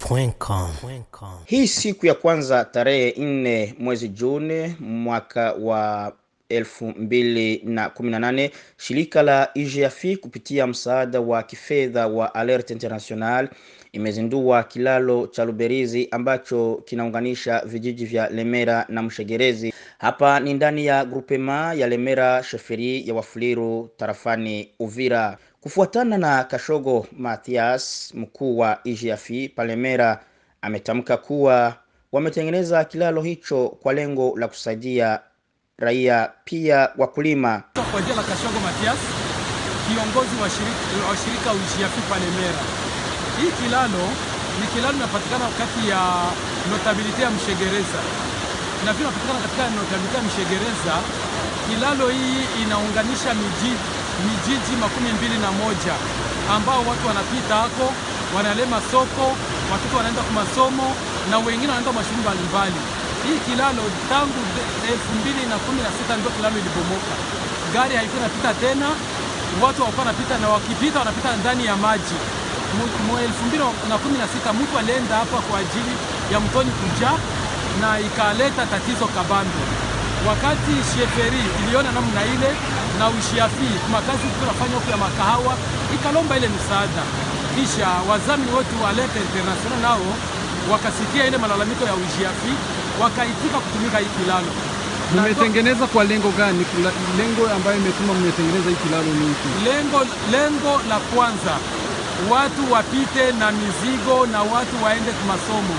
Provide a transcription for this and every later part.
Dachimsafi.com. Hii siku ya kwanza tarehe nne mwezi Juni mwaka wa elfu mbili na kumi na nane shirika la IGFI kupitia msaada wa kifedha wa Alert International imezindua kilalo cha Luberizi ambacho kinaunganisha vijiji vya Lemera na Mshegerezi. Hapa ni ndani ya grupema ya Lemera sheferi ya Wafuliru tarafani Uvira. Kufuatana na Kashogo Mathias, mkuu wa IGFI Palemera, ametamka kuwa wametengeneza kilalo hicho kwa lengo la kusaidia raia pia wakulima. Kwa jina la Kashogo Matias, kiongozi wa shirika, wa shirika UGFI Palemera. Hii kilalo ni kilalo inapatikana kati ya notabilite ya Mshegereza na pia inapatikana katika notabilite ya Mshegereza. Kilalo hii inaunganisha miji mijiji makumi mbili na moja ambao watu wanapita hako wanalema soko, watoto wanaenda kwa masomo na wengine wanaenda mashule mbalimbali. Hii kilalo tangu elfu mbili na kumi na sita ndio kilalo ilibomoka, gari haikuwa inapita tena, watu hawakuwa wanapita, na wakipita wanapita ndani ya maji. Mu elfu mbili na kumi na sita mtu alienda hapa kwa ajili ya mtoni kuja na ikaleta tatizo kabambe. Wakati sheferi iliona namna ile na ushiafi makazi tunafanya huku ya makahawa ikalomba ile msaada, kisha wazamini wetu wa Alert International nao wakasikia ile malalamiko ya ushiafi wakaitika kutumika hii kilalo. Mmetengeneza kwa lengo gani? Kila- Lengo ambayo imetuma mmetengeneza hii kilalo ni ipi? Lengo, lengo la kwanza watu wapite na mizigo na watu waende kwa masomo,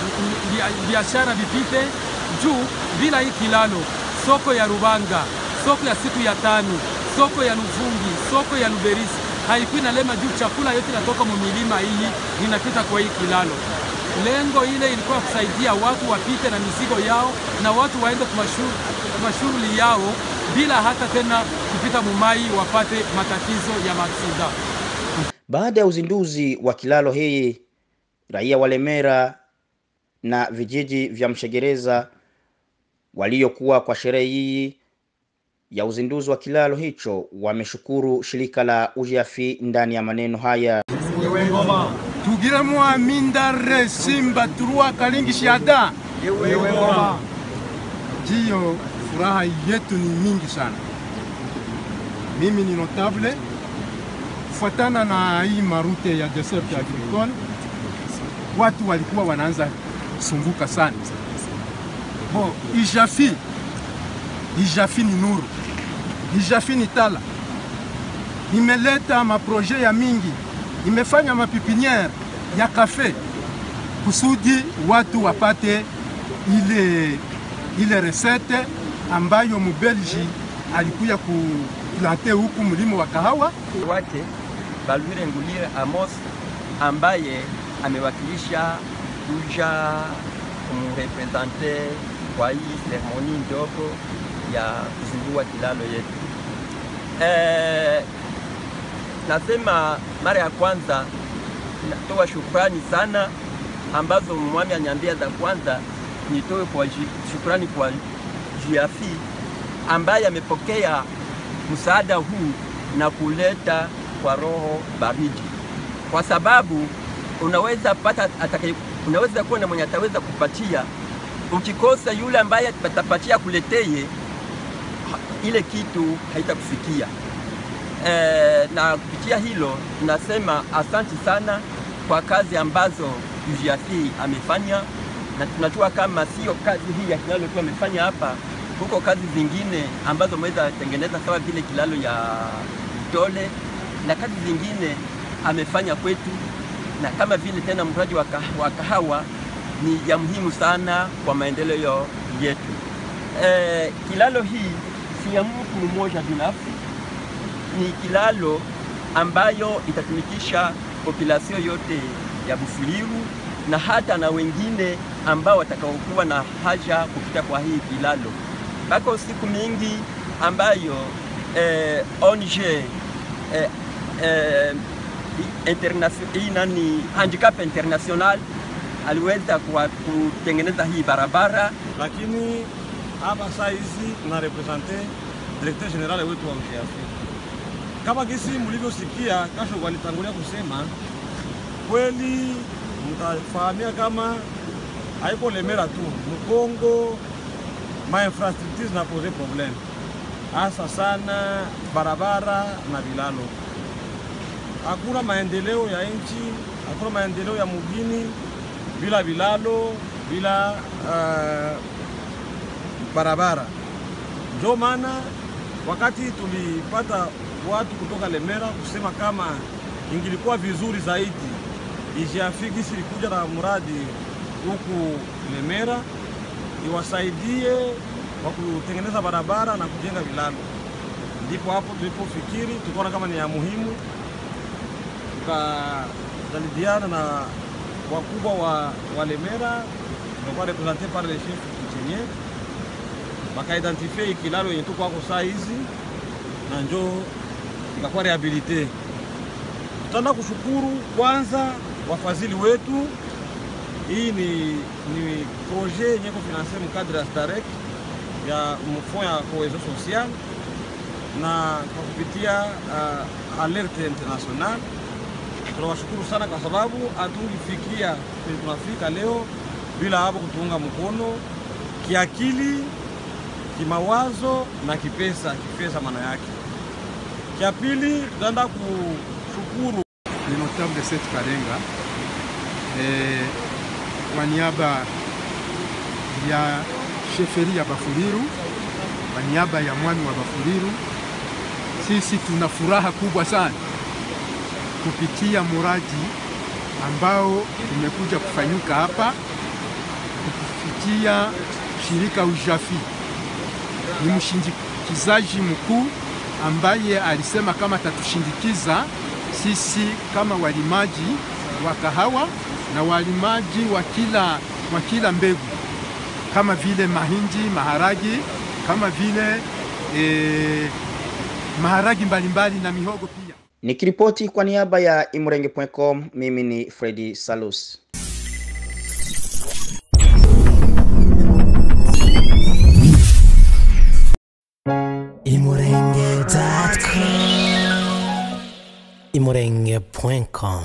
Bia- biashara vipite juu. Bila hii kilalo, soko ya Rubanga, soko ya siku ya tano, soko ya Luvungi, soko ya Luberisi haikuwa inalema juu, chakula yote inatoka mumilima hii inapita kwa hii kilalo. Lengo ile ilikuwa kusaidia watu wapite na mizigo yao na watu waende kwa mashu- kwa mashughuli yao bila hata tena kupita mumai wapate matatizo ya maaksida. Baada ya uzinduzi wa kilalo hii, raia wa Lemera na vijiji vya Mshegereza waliokuwa kwa sherehe hii ya uzinduzi wa kilalo hicho wameshukuru shirika la UGFI ndani ya maneno haya. tugire mwamindare simba turua kalingi shiada jiyo furaha yetu ni mingi sana mimi ni notable kufuatana na hii marute ya desert agricole watu walikuwa wanaanza sumbuka sana bo ijafi ijafi ni nuru ijafi ni tala imeleta maproje ya mingi imefanya mapipiniere ya kafe kusudi watu wapate ile, ile resete ambayo mubelgi alikuya kuplante huku mlimo wa kahawa. wake Balwire Ngulire Amos ambaye amewakilisha kuja kumrepresente kwa hii seremoni ndogo ya kuzindua kilalo yetu. Eh, nasema mara ya kwanza natoa shukrani sana ambazo mwami anyambia za kwanza nitoe kwa ji- shukrani kwa jiafi ambaye amepokea msaada huu na kuleta kwa roho baridi, kwa sababu unaweza pata atakaye, unaweza kuwa na mwenye ataweza kupatia, ukikosa yule ambaye atapatia kuleteye ha- ile kitu haitakufikia. E, na kupitia hilo tunasema asanti sana kwa kazi ambazo UGFI amefanya, na tunajua kama sio kazi hii ya kilalo tu amefanya hapa, huko kazi zingine ambazo ameweza tengeneza kama vile kilalo ya Tole na kazi zingine amefanya kwetu, na kama vile tena mradi wa kah- wa kahawa ni ya muhimu sana kwa maendeleo yetu. E, kilalo hii si ya mtu mmoja binafsi, ni kilalo ambayo itatumikisha populasio yote ya Bufuliru na hata na wengine ambao watakaokuwa na haja kupita kwa hii kilalo. Bako siku mingi ambayo eh, ONG eh, eh, internation, hii nani handicap international aliweza kuwa- kutengeneza hii barabara lakini hapa saa hizi tuna represente directeur general wetu wa UGFI. Kama gisi mlivyosikia Kasho walitangulia kusema, kweli mtafahamia kama haiko Lemera tu, Mkongo ma infrastructure zinapose problem, hasa sana barabara na vilalo. Hakuna maendeleo ya nchi, hakuna maendeleo ya mugini bila vilalo, bila uh, barabara. Ndio maana wakati tulipata watu kutoka Lemera kusema kama ingilikuwa vizuri zaidi ijiafiki silikuja na mradi huku Lemera iwasaidie kwa kutengeneza barabara na kujenga vilalo, ndipo hapo tulipofikiri tukaona kama ni ya muhimu, tukajadiliana na wakubwa wa, wa Lemera tunakuwa represente par le chef coutumier bakaidentifie ikilalo yenye tuko wako saa hizi na njo ikakuwa rehabilite. Tutaenda kushukuru kwanza wafadhili wetu. Hii ni, ni projet yenye kufinanse mkadre ya STAREK ya mfond ya cohesion social na kwa kupitia uh, alerte international. Tunawashukuru sana kwa sababu hatungifikia kwenye tunafika leo bila hapo kutuunga mkono kiakili, kimawazo na kipesa. Kipesa maana yake. Kia pili tutaenda kushukuru ni notable Seth Karenga eh, kwa niaba ya sheferi ya Bafuliru, kwa niaba ya mwami wa Bafuliru, sisi tuna furaha kubwa sana kupitia muradi ambao umekuja kufanyika hapa kupitia shirika Ujafi. Ni mshindikizaji mkuu ambaye alisema kama tatushindikiza sisi kama walimaji wa kahawa na walimaji wa kila, wa kila mbegu kama vile mahindi, maharagi, kama vile eh, maharagi mbalimbali na mihogo pia. Nikiripoti kwa niaba ya imurenge.com, mimi ni Freddy Salus. imurenge.com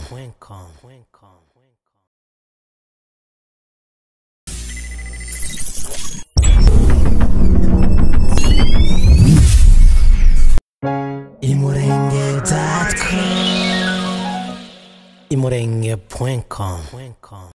imurenge.com imurenge.com